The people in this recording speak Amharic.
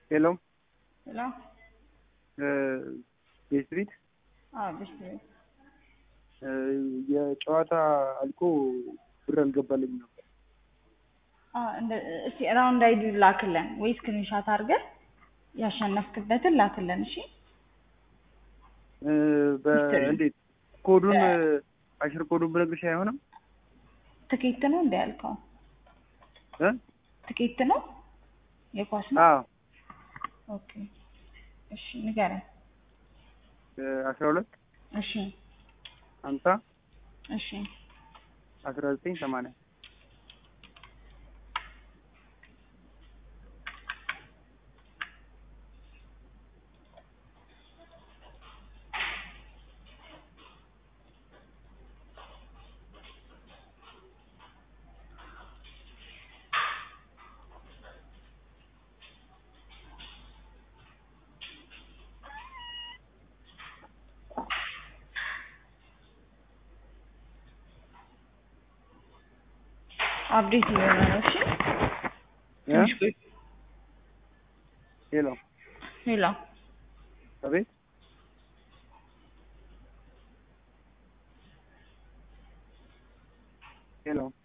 ሄሎ ሄሎ ቤስትሪት አዎ ቤስትሪት የጨዋታ አልቆ ብር አልገባልኝ ነበር። እስቲ ራውንድ አይዲ ላክልን ወይ ስክሪንሻት አድርገን ያሸነፍክበትን ላክልን። እሺ እንዴት ኮዱን አሽር ኮዱን ብነግርሽ አይሆንም? ትኬት ነው እንደ ያልከው እ ትኬት ነው የኳስ ነው? አዎ ኦኬ እሺ ንገረን። አስራ ሁለት እሺ ሀምሳ እሺ አስራ ዘጠኝ ሰማንያ አፕዴት እየሆነ ነው። እሺ ትንሽ ቆይ። ሄሎ ሄሎ አቤት ሄሎ